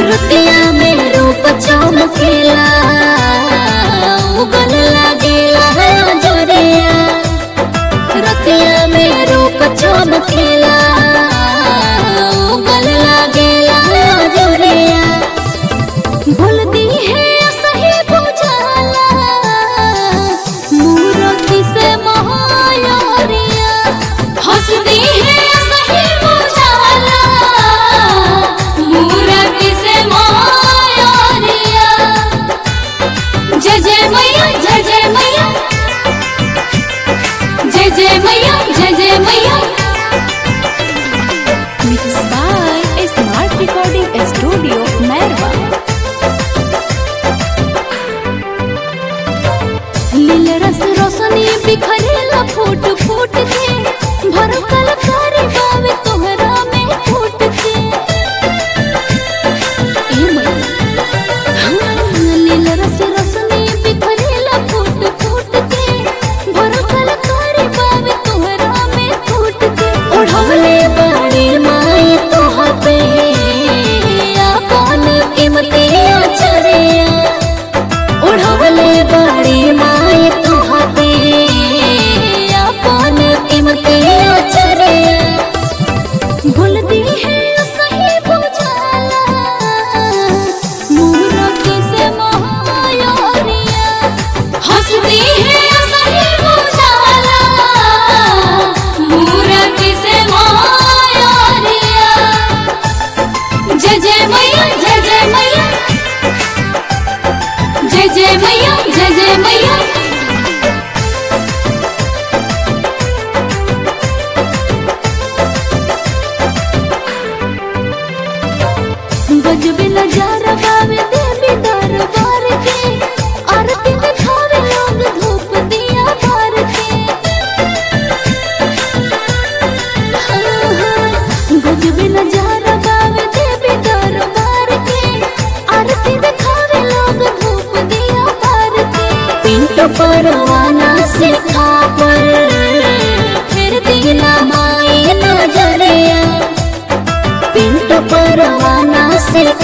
रतिया में रूप चमकेला उगल लागेला जोरिया रतिया में रूप चमकेला उगल लागेला जोरिया भूल दी है सही बुझाला मूर्ति से महायारिया हंस दी है सही बुझाला मूर्ति से महायारिया जय जय मैया जय जय मैया जय जय मैया जय जय मैया Mixed by Smart Recording Studio, Merwa. लील रस रोशनी बिखरेला फूट फूट के भर कलकारी बावे तोहरा में फूट के ए मैया हाँ, लील रस रोशनी बिखरेला फूट फूट के भर कलकारी बावे तोहरा में फूट के ओढ़वले बड़ी माई तोहा पे अपन कीमती अचरिया ओढ़वले बड़ी माई तुहपे अपन कीमती अचरिया भूल दी है सही बुझाला मूर्ति से महायारिया हंस दी है सही बुझाला मूर्ति से महायारिया जय जय मैया जय जय मैया जय जय मैया जय जय मैया गजबे नजारा बावे देवी दरबार के आरती दिखावे लोग धूप दिया बार के हाँ, हाँ, गजबे नजारा बावे देवी दरबार के आरती दिखावे लोग धूप दिया बार के पिंटो परवाना से पर फिर दीना माई नजरिया पिंटो परवाना से